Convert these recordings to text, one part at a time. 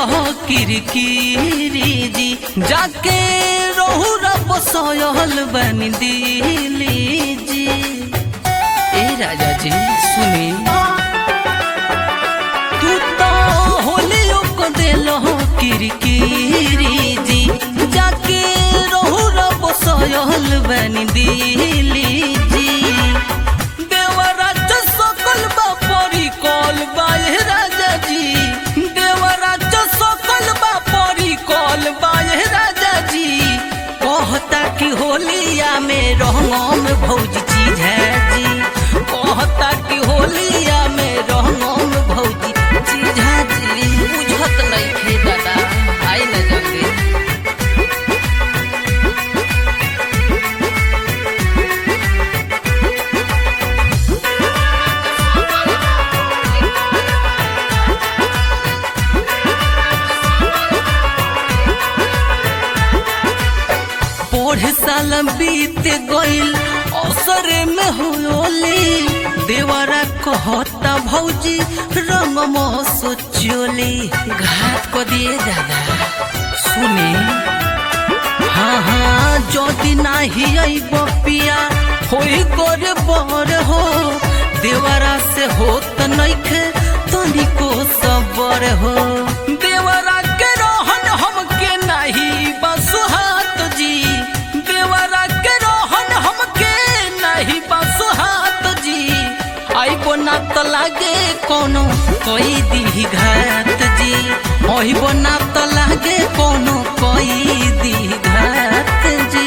हो किरकिरी जी जाके रहू रब सोयल बन दिली जी ए राजा जी सुनी तू तो होलियो को देलो हो किरकिरी जी जाके रहू रब सोयल बन दिली जी देवराज सकल बा परी कल बा ए राजा जी देवराज सकल बा परी कल बा ए राजा जी कहता कि होलिया में रंगम भौजी चीज है जी कहता कि होलिया में रंगम भौजी चीज है जी बुझत नहीं खे दादा आई न जल्दी पढ़े साल बीत गईल अवसर में होली देवरा कहता भौजी रंग सोचोली घाट को दिए दादा सुनी हाँ हाँ যদি नाही আইব পিয়া হই করে বর हो देवरा से होत नइखे तनिको सबर हो देवरा के रहन हमके नहीं बसुहात जी देवरा के रहन हमके नहीं बसुहात जी आइबो ना त लागे कोनो कोई दी घात जी आइबो ना त लागे कोनो कोई दी घात जी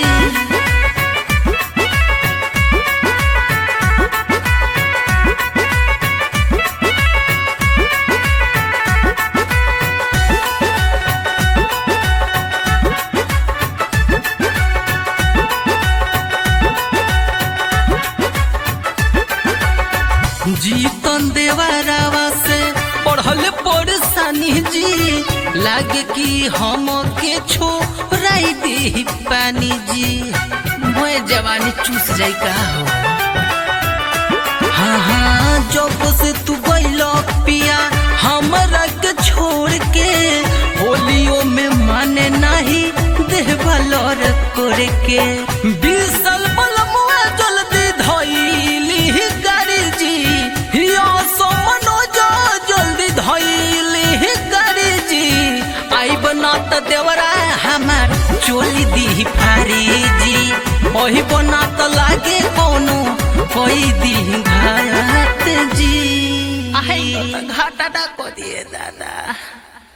जीतन देवरावा से पढ़ल परेशानी जी लागे कि हम के छोड़ाई दी पानी जी मैं जवानी चूस जाई का हो हाँ हाँ जब से तू गइल पिया हमरा के छोड़ के होलियो में माने नहीं देवलर करे के बीसल बलमुआ जल्दी धइली गाड़ी जी हिया सो मनोज जल्दी धइली गाड़ी जी आई बना त देवरा हमार चोली दी फारी जी ओही बना त लागे कोनो कोई दी घाट जी आई घाटा को दिए दादा